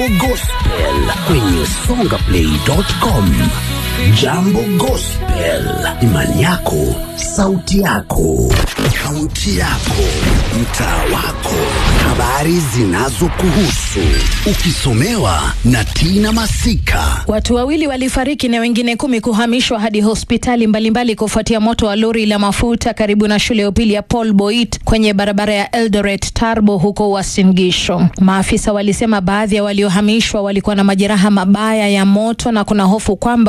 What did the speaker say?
Gospel kwenye songaplay.com. Jambo Gospel, imani yako, sauti yako, kaunti yako, mtaa wako, habari zinazokuhusu, ukisomewa na Tina Masika. Watu wawili walifariki na wengine kumi kuhamishwa hadi hospitali mbalimbali kufuatia moto wa lori la mafuta karibu na shule ya upili ya Paul Boit kwenye barabara ya Eldoret Tarbo huko Uasin Gishu. Maafisa walisema baadhi ya waliohamishwa walikuwa na majeraha mabaya ya moto na kuna hofu kwamba